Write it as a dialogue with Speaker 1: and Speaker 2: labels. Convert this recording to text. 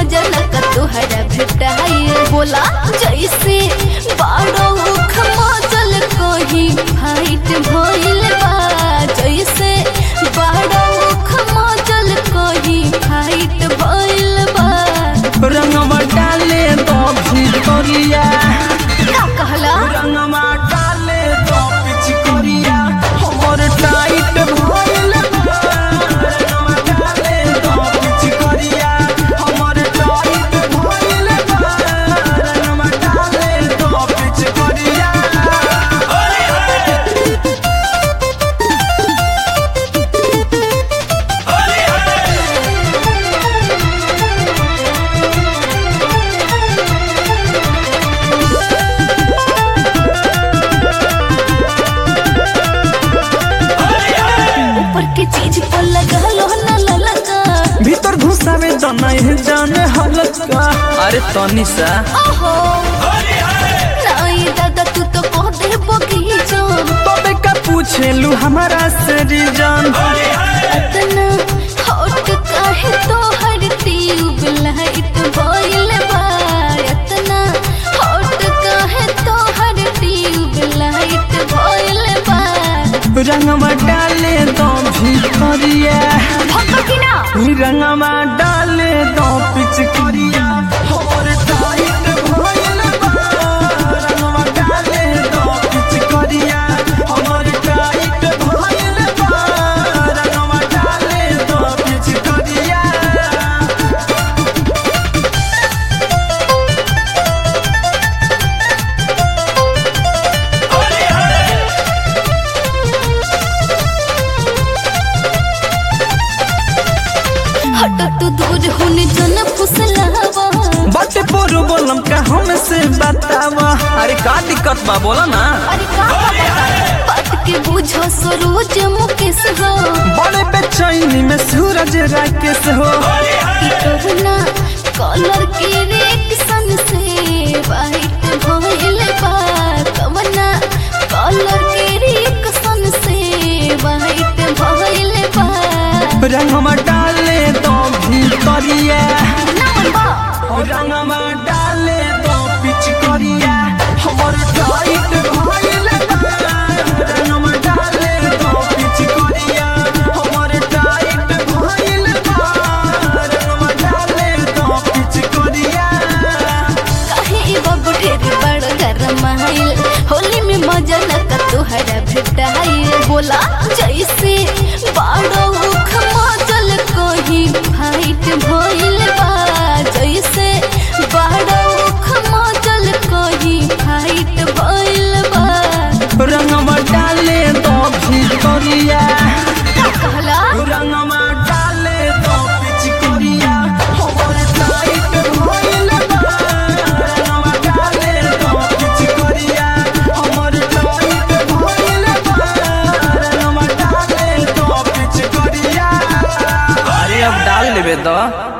Speaker 1: मजा न का तोहरा भेटाई बोला जैसे बाड़ो खमचल कहीं फाइट भइल बा जैसे बाड़ो खमचल कहीं फाइट भइल बा
Speaker 2: रंगवा डाले तो भितरिया
Speaker 1: का कहला
Speaker 2: रंगवा डाले तो पिचकरिया हमर टाइट भइल बा रंगवा डाले तो पिचकरिया हमर टाइट भइल बा रंगवा डाले तो पिचकरिया
Speaker 1: ऊपर के चीज पर लगा लो न ललका
Speaker 2: भीतर घुसावे तो नहीं जाने हलका अरे तनी सा
Speaker 1: ओहो नहीं दादा तू तो कह दे बगीचा
Speaker 2: तबे का पूछेलू हमारा से रीजन
Speaker 1: अतना हॉट काहे तो हर ट्यूब लाइट भइल बा अतना हॉट काहे तो हर ट्यूब लाइट भइल बा
Speaker 2: रंगवा डाले तो भितरिया
Speaker 1: भक्का की ना
Speaker 2: रंगवा डाले तो पिचकरिया हमर टाइट भइल बा रंगवा डाले तो पिचकरिया हमर टाइट भइल बा रंगवा डाले तो पिचकरिया
Speaker 1: हट तू दूर होने जन फुसलावा
Speaker 2: बाटे पोरो बोलम का हमसे बतावा अरे का दिक्कत बा बोला ना
Speaker 1: अरे का बता बात के बुझो सरोज मुकेश हो
Speaker 2: बड़े बेचैनी में सूरज राकेश हो
Speaker 1: कि कहना कलर के रिएक्शन से वाइट भइल बा कवना कलर के रिएक्शन से वाइट भइल बा
Speaker 2: रंगवा डाले तो भितरिया
Speaker 1: नाम बा
Speaker 2: रंगवा डाले तो पिचकरिया हमर टाइट भइल बा रंगवा डाले तो पिचकरिया हमर टाइट भइल बा रंगवा डाले तो पिचकरिया
Speaker 1: काहे ई बाबू ढेर बड़ गरमाइल होली में मजा न का तोहरा भेटाइल बोला जैसे बाड़ो खमचल कहीं फाइट भइल बा जैसे बाड़ो खमचल कहीं फाइट भइल बा
Speaker 2: रंगवा डाले तो भितरिया
Speaker 1: का कहला
Speaker 2: रंगवा डाले तो पिचकरिया हमर टाइट भइल बा रंगवा डाले तो पिचकरिया हमर टाइट भइल बा रंगवा डाले तो पिचकरिया अरे अब डाल लेबे तो